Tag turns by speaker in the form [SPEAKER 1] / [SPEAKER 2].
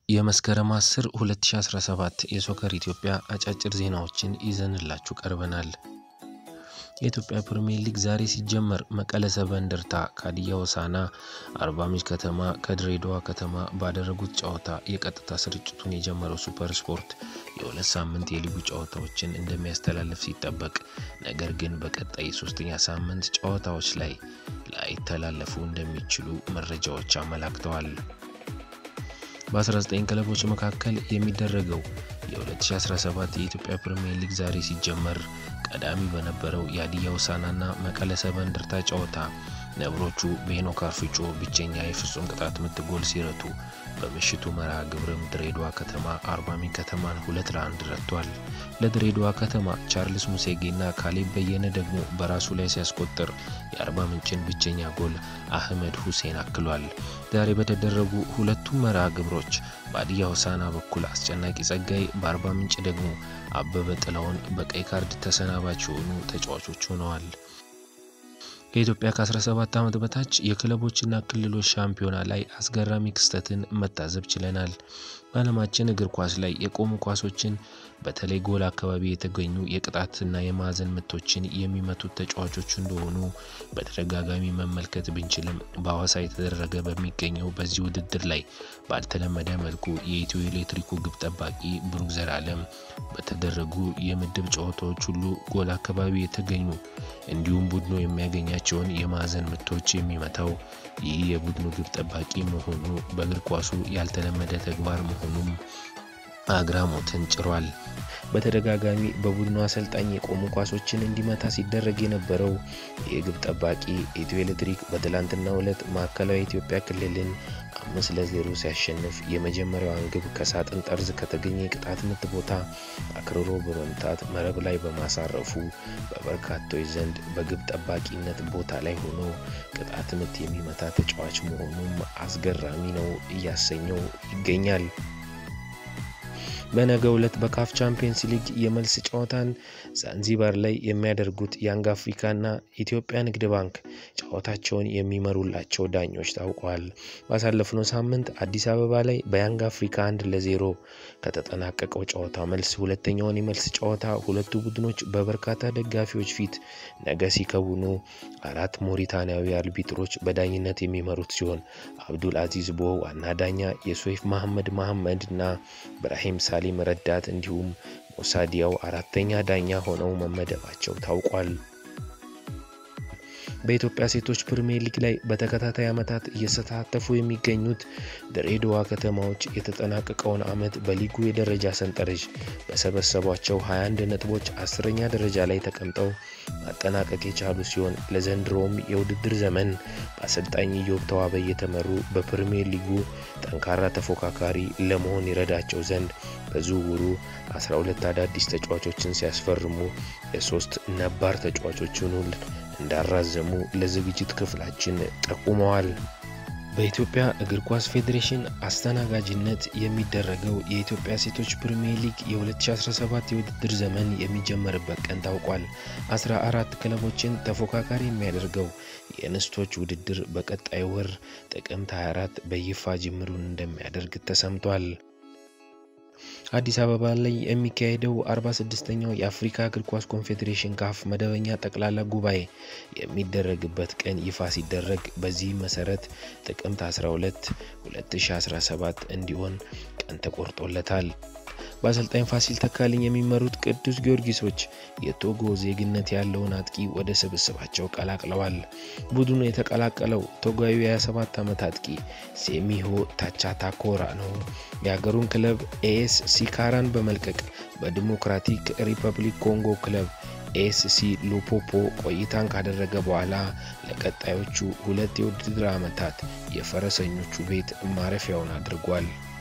[SPEAKER 1] የመስከረም 10 2017 የሶከር ኢትዮጵያ አጫጭር ዜናዎችን ይዘንላችሁ ቀርበናል። የኢትዮጵያ ፕሪሚየር ሊግ ዛሬ ሲጀመር መቀለ ሰባ እንደርታ ከሀዲያ ሆሳዕና፣ አርባ ምንጭ ከተማ ከድሬዳዋ ከተማ ባደረጉት ጨዋታ የቀጥታ ስርጭቱን የጀመረው ሱፐር ስፖርት የሁለት ሳምንት የሊጉ ጨዋታዎችን እንደሚያስተላልፍ ሲጠበቅ፣ ነገር ግን በቀጣይ የሶስተኛ ሳምንት ጨዋታዎች ላይ ላይተላለፉ እንደሚችሉ መረጃዎች አመላክተዋል። በ19 ክለቦች መካከል የሚደረገው የ2017 የኢትዮጵያ ፕሪሚየር ሊግ ዛሬ ሲጀመር ቀዳሚ በነበረው የሀዲያ ሆሳዕናና መቀለ ሰባ እንደርታ ጨዋታ ነብሮቹ በሄኖክ አርፍጮ ብቸኛ የፍጹም ቅጣት ምት ጎል ሲረቱ በምሽቱ መርሃ ግብርም ድሬዳዋ ከተማ አርባ ምንጭ ከተማን ሁለት ለአንድ ረቷል። ለድሬዳዋ ከተማ ቻርልስ ሙሴጌና ካሌብ በየነ ደግሞ በራሱ ላይ ሲያስቆጥር የአርባ ምንጭን ብቸኛ ጎል አህመድ ሁሴን አክሏል። ዛሬ በተደረጉ ሁለቱም መርሃ ግብሮች በሀዲያ ሆሳዕና በኩል አስጨናቂ ጸጋይ፣ በአርባ ምንጭ ደግሞ አበበ ጥላውን በቀይ ካርድ ተሰናባች የሆኑ ተጫዋቾች ሆነዋል። ከኢትዮጵያ ከ17 ዓመት በታች የክለቦችና ክልሎች ሻምፒዮና ላይ አስገራሚ ክስተትን መታዘብ ችለናል። በዓለማችን እግር ኳስ ላይ የቆሙ ኳሶችን በተለይ ጎል አካባቢ የተገኙ የቅጣትና የማዕዘን ምቶችን የሚመቱት ተጫዋቾች እንደሆኑ በተደጋጋሚ መመልከት ብንችልም በሐዋሳ የተደረገ በሚገኘው በዚህ ውድድር ላይ ባልተለመደ መልኩ የኢትዮ ኤሌክትሪኩ ግብ ጠባቂ ብሩክ ዘላለም በተደረጉ የምድብ ጨዋታዎች ሁሉ ጎል አካባቢ የተገኙ እንዲሁም ቡድኑ የሚያገኛቸውን የማዕዘን ምቶች የሚመታው ይህ የቡድኑ ግብ ጠባቂ መሆኑ በእግር ኳሱ ያልተለመደ ተግባር መሆኑም አግራሞትን ጭሯል። በተደጋጋሚ በቡድኑ አሰልጣኝ የቆሙ ኳሶችን እንዲመታ ሲደረግ የነበረው የግብ ጠባቂ ኢትዮ ኤሌክትሪክ በትላንትናው ዕለት ማዕከላዊ ኢትዮጵያ ክልልን አምስት ለዜሮ ሲያሸንፍ የመጀመሪያዋን ግብ ከሳጥን ጠርዝ ከተገኘ የቅጣት ምት ቦታ አክርሮ በመምታት መረብ ላይ በማሳረፉ በበርካቶች ዘንድ በግብ ጠባቂነት ቦታ ላይ ሆኖ ቅጣት ምት የሚመታ ተጫዋች መሆኑም አስገራሚ ነው እያሰኘው ይገኛል። በነገው ዕለት በካፍ ቻምፒየንስ ሊግ የመልስ ጨዋታን ዛንዚባር ላይ የሚያደርጉት ያንግ አፍሪካና ኢትዮጵያ ንግድ ባንክ ጨዋታቸውን የሚመሩላቸው ዳኞች ታውቋል። ባሳለፍነው ሳምንት አዲስ አበባ ላይ በያንግ አፍሪካ አንድ ለዜሮ ከተጠናቀቀው ጨዋታ መልስ ሁለተኛውን የመልስ ጨዋታ ሁለቱ ቡድኖች በበርካታ ደጋፊዎች ፊት ነገ ሲከውኑ አራት ሞሪታንያዊ አርቢትሮች በዳኝነት የሚመሩት ሲሆን አብዱል አዚዝ ቦ ዋና ዳኛ፣ የሶይፍ መሐመድ መሐመድ እና ብራሂም ሳሊም ረዳት እንዲሁም ሞሳዲያው አራተኛ ዳኛ ሆነው መመደባቸው ታውቋል። በኢትዮጵያ ሴቶች ፕሪሚየር ሊግ ላይ በተከታታይ ዓመታት እየተሳተፉ የሚገኙት ድሬዳዋ ከተማዎች የተጠናቀቀውን ዓመት በሊጉ የደረጃ ሰንጠረዥ በሰበሰቧቸው 21 ነጥቦች አስረኛ ደረጃ ላይ ተቀምጠው ማጠናቀቅ የቻሉ ሲሆን ለዘንድሮውም የውድድር ዘመን በአሰልጣኝ ኢዮብ ተዋበ እየተመሩ በፕሪሚየር ሊጉ ጠንካራ ተፎካካሪ ለመሆን ይረዳቸው ዘንድ በዝውውሩ 12 አዳዲስ ተጫዋቾችን ሲያስፈርሙ የሶስት ነባር ተጫዋቾችን ውል እንዳራዘሙ ለዝግጅት ክፍላችን ጠቁመዋል። በኢትዮጵያ እግር ኳስ ፌዴሬሽን አስተናጋጅነት የሚደረገው የኢትዮጵያ ሴቶች ፕሪሚየር ሊግ የ2017 የውድድር ዘመን የሚጀመርበት ቀን ታውቋል። 14 ክለቦችን ተፎካካሪ የሚያደርገው የእንስቶች ውድድር በቀጣይ ወር ጥቅምት 24 በይፋ ጅምሩን እንደሚያደርግ ተሰምቷል። አዲስ አበባ ላይ የሚካሄደው 46ኛው የአፍሪካ እግር ኳስ ኮንፌዴሬሽን ካፍ መደበኛ ጠቅላላ ጉባኤ የሚደረግበት ቀን ይፋ ሲደረግ በዚህም መሰረት ጥቅምት 12 2017 እንዲሆን ቀን ተቆርጦለታል። በአሰልጣኝ ፋሲል ተካልኝ የሚመሩት ቅዱስ ጊዮርጊሶች የቶጎ ዜግነት ያለውን አጥቂ ወደ ስብስባቸው ቀላቅለዋል። ቡድኑ የተቀላቀለው ቶጓዊ የ27 ዓመት አጥቂ ሴሚሆ ታቻታኮራ ነው። የሀገሩን ክለብ ኤኤስ ሲካራን በመልቀቅ በዲሞክራቲክ ሪፐብሊክ ኮንጎ ክለብ ኤስሲ ሉፖፖ ቆይታን ካደረገ በኋላ ለቀጣዮቹ ሁለት የውድድር ዓመታት የፈረሰኞቹ ቤት ማረፊያውን አድርጓል።